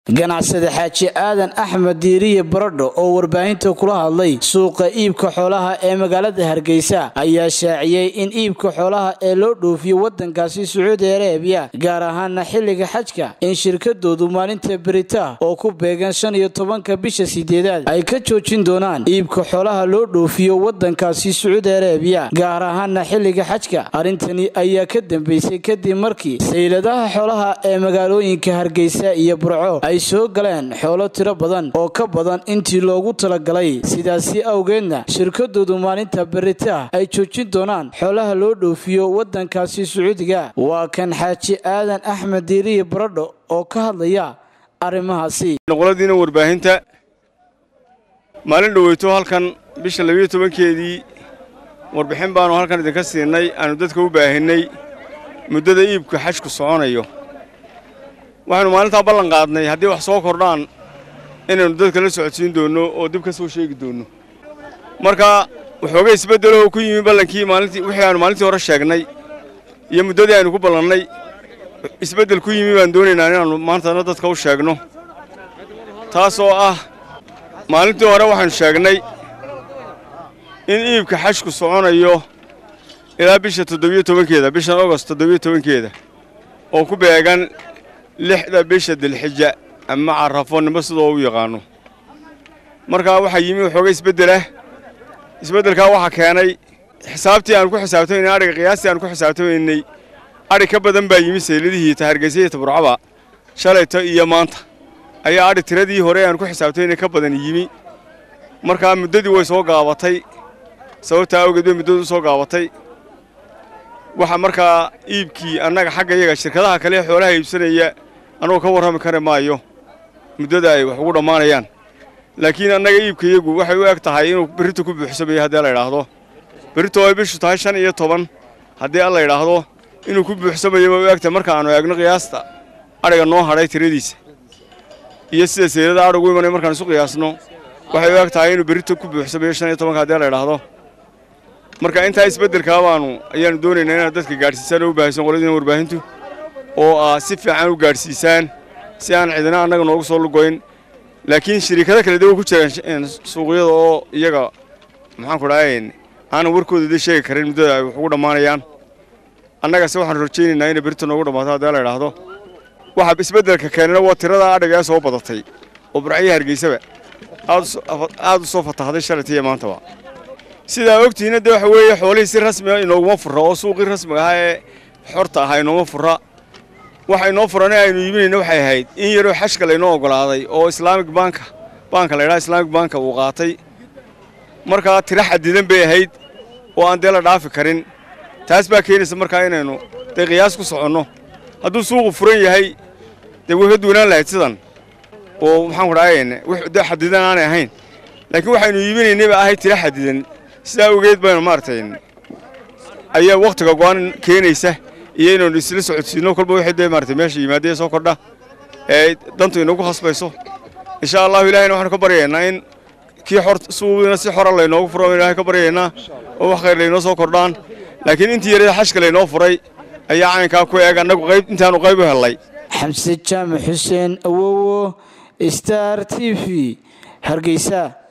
ganacsade xaaji aadan axmed diiriye baradho oo warbaahinta kula hadlay suuqa iibka xoolaha ee magaalada hargeysa ayaa shaaciyey in iibka xoolaha ee loo dhoofiyo wadankaasi sacuudi arabiya gaar ahaana xilliga xajka in shirkadoodu maalinta berita oo ku beegan shan iyo tobanka bisha sideedaad ay ka joojin doonaan iibka xoolaha loo dhoofiyo wadankaasi sacuudi arabiya gaar ahaana xilliga xajka arrintani ayaa ka dambeysay kadib markii sayladaha xoolaha ee magaalooyinka hargeysa iyo burco ay soo galeen xoolo tiro badan oo ka badan intii loogu talagalay sidaasi awgeedna shirkadoodu maalinta berita ay joojin doonaan xoolaha loo dhoofiyo wadankaasi sacuudiga waa kan xaaji aadan axmed diiriye baradho oo ka hadlaya arrimahaasi noqoladiina warbaahinta maalin dhoweyto halkan bisha labiyo tobankeedii warbixin baanu halkan idinka siinay aanu dadka u baahinay muddada iibka xajku soconayo waxaynu maalintaa ballan qaadnay haddii wax soo kordhaan inaynu dadka la socodsiin doonno oo dib ka soo sheegi doonno marka waxoogay isbeddeloo ku yimi ballankii maalintii wixii aanu maalintii hore sheegnay iyo muddadii aynu ku ballannay isbeddel ku yimi baan doonaynaa inaannu maantana dadka u sheegno taasoo ah maalintii hore waxaynu sheegnay in iibka xajku soconayo ilaa bisha toddobiyo tobankeeda bishan ogost toddobiyo tobankeeda oo ku beegan lixda bisha dilxija ama carrafonimo sidoo u yaqaanno markaa waxaa yimi waxooga isbeddelah isbeddelkaa waxaa keenay xisaabtii aanu ku xisaabtamaynay adhiga qiyaastii aanu ku xisaabtamaynay adhi ka badan baa yimi sayladihii ta hargeysa iyo taburcaba shalayto iyo maanta ayaa adhi tiradii hore aanu ku xisaabtamaynay ka badan yimi markaa muddadii way soo gaabatay sababtaa awgeed bay muddadu u soo gaabatay waxa markaa iibkii annaga xagga iyaga shirkadaha kale ee xoolaha iibsanaya annugu ka warrami kari maayo muddada ay wax ugu dhammaanayaan laakiin annaga iibka iyagu waxay u eg tahay inuu berrito ku buuxsamayo haddii alla idhaahdo berrito ay bishu tahay shan iyo toban haddii alla idhaahdo inuu ku buuxsamayo bay u eg tahay marka aanu eegno qiyaasta adhiga noo hadhay tiradiisa iyo sida saylada adhigu imanay markaan isu qiyaasno waxay u eg tahay inuu berrito ku buuxsamayo shan iyo tobanka haddii alla idhaahdo marka intaa isbeddelkaa baanu ayaannu doonaynaa inaad dadka gaadhsiisaan oo u baahaysan qoladiina warbaahintu oo aa si fiican u gaadhsiisaan si aan cidina annaga noogu soo lugoyn laakiin shariikado kale dawa ku jiraan suuqyada oo iyaga maxaanku dhahayn aanan warkooda da sheegi karin muddada ay wax ugu dhammaanayaan annagase waxaan rajaynaynaa inay berita noogu dhammaato haddii la idhaahdo waxa isbeddelka keenana waa tirada adhiga ee soo badatay oo burcaya hargeysaba aad u soo fatahday shalayta iyo maantaba sidaa ogtihiinna dee waxa weeye xoolihii si rasmiga inooguma furra oo suuqii rasmiga ahaa ee xorta ahaa inooma furra waxa inoo furan ee aynu iibinayna waxay ahayd in yaroo xashka laynoo oggolaaday oo islaamik banka baanka la ydhaha islaamik banka uu qaatay markaa tiro xadidan bay ahayd oo aan dee la dhaafi karin taas baa keenaysa markaa inaynu dee qiyaas ku soconno hadduu suuqu furan yahay dee way ka duwanaan lahayd sidan oo maxaanku dhahayn de xadidan aanay ahayn laakiin waxaynu iibinaynay baa ahayd tiro xadidan sidaa ogeed baynu maaragtay ayaa wakhtiga go'aan keenaysa iyo inaynu isla socodsiinno kolba wixii dee maaragtay meesha yimaadee soo kordha ee dantu inagu khasbayso insha allahu ilahayna waxaanu ka baryaynaa in kii xor suuqiina si xora laynoogu furo ilahay ka baryaynaa oo wax khayr laynoo soo kordhaan laakiin intii yarada xashka laynoo furay ayaa caynkaa ku eeg annagu qayb intaanu qayb u hellay xamse jaamac xuseen awowo star t v hargeysa